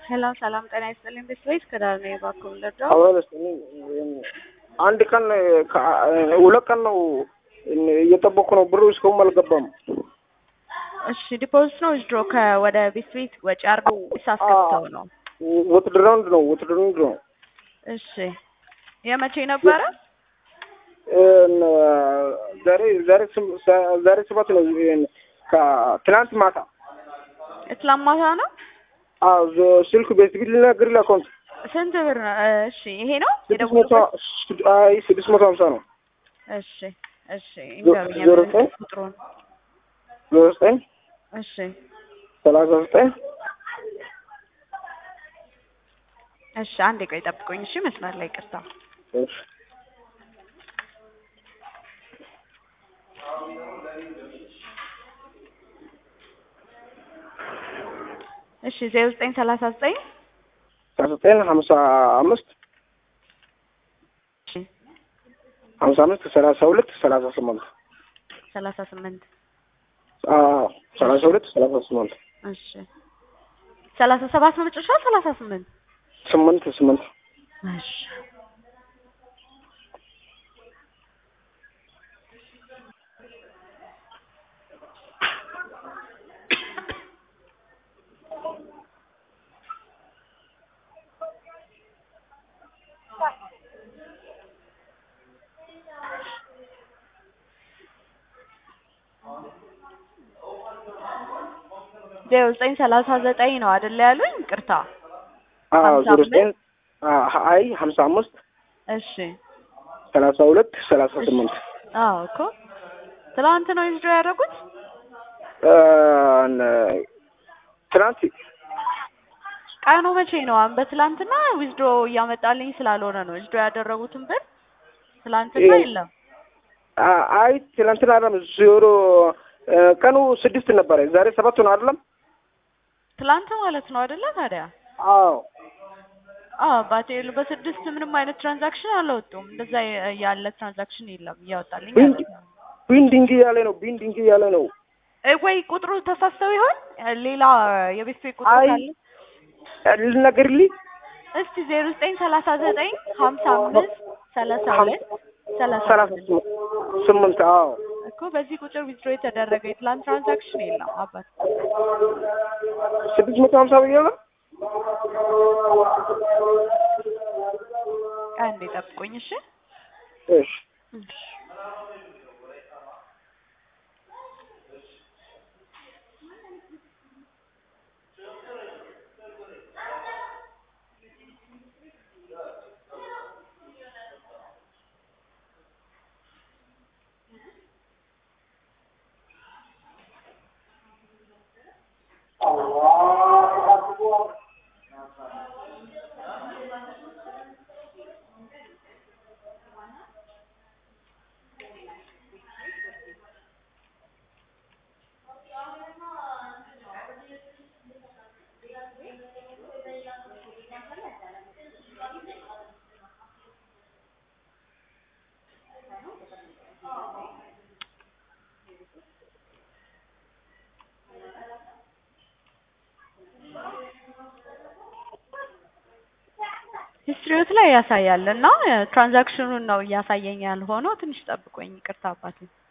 ሰላም ሰላም፣ ጤና ይስጥልኝ። ቤተሰቦች ከዳር ነው የባክዎ ልርዳው? አበለስ አንድ ቀን ሁለት ቀን ነው እየጠበኩ ነው። ብሩ እስካሁን አልገባም። እሺ ዲፖዚት ነው ዊዝድሮ ከወደ ቤት ቤት ወጪ አድርገው ሳስከፍተው ነው? ውትድራውንድ ነው ውትድራውንድ ነው። እሺ የመቼ ነበረ? ዛሬ ዛሬ ዛሬ ሰባት ነው። ከትናንት ማታ ትላንት ማታ ነው። ስልክ ቤት ቢል ልነግር አካውንት ስንት ብር ነው? እሺ ይሄ ነው ስድስት መቶ አይ ስድስት መቶ ሀምሳ ነው። እሺ እሺ እንገሩኝ ዜሮ ዘጠኝ ቁጥሩን። ዜሮ ዘጠኝ እሺ ሰላሳ ዘጠኝ እሺ አንዴ ቆይ ጠብቆኝ። እሺ መስመር ላይ ቅርታ እሺ እሺ ዜሮ ዘጠኝ ሰላሳ ዘጠኝ ሰላሳ ዘጠኝ ሀምሳ አምስት እሺ ሀምሳ አምስት ሰላሳ ሁለት ሰላሳ ስምንት ሰላሳ ስምንት ሰላሳ ሁለት ሰላሳ ስምንት እሺ ሰላሳ ሰባት ነው መጨረሻ ሰላሳ ስምንት ስምንት ስምንት እሺ ዜሮ ዘጠኝ ሰላሳ ዘጠኝ ነው አይደለ ያሉኝ? ቅርታ ሀምሳ ዜሮ ዘጠኝ አይ ሀምሳ አምስት እሺ ሰላሳ ሁለት ሰላሳ ስምንት አዎ እኮ ትላንት ነው ዊዝድሮ ያደረጉት። ትናንት ቀኑ መቼ ነው? አሁን በትላንትና ዊዝድሮ እያመጣልኝ ስላልሆነ ነው ዊዝድሮ ያደረጉትን ብር ትላንትና የለም። አይ ትናንትና አይደለም ዜሮ ቀኑ ስድስት ነበረ። ዛሬ ሰባት ነው አይደለም? ትላንት ማለት ነው አይደለ? ታዲያ አዎ አዎ ባቴሉ በስድስት ምንም አይነት ትራንዛክሽን አላወጡም። እንደዛ ያለ ትራንዛክሽን የለም እያወጣልኝ አይደለም። ቢንዲንግ እያለ ነው ቢንዲንግ እያለ ነው። እ ወይ ቁጥሩ ተሳስተው ይሆን? ሌላ የቤት ቤት ቁጥሩ አይ ካለ ልነግርልኝ እስቲ ዜሮ ዘጠኝ ሰላሳ ዘጠኝ ሀምሳ አምስት ሰላሳ ሁለት ሰላሳ ሰላሳ ስምንት ስምንት አዎ እኮ በዚህ ቁጥር ዊዝድሮ የተደረገ የትላንት ትራንዛክሽን የለም አባት። ስድስት መቶ ሀምሳ ብዬ ነው። አንዴ ጠብቆኝ እሺ። እሺ ሂስትሪዎት ላይ ያሳያል እና ትራንዛክሽኑን ነው እያሳየኝ ያልሆነው። ትንሽ ጠብቆኝ ይቅርታ አባቴ።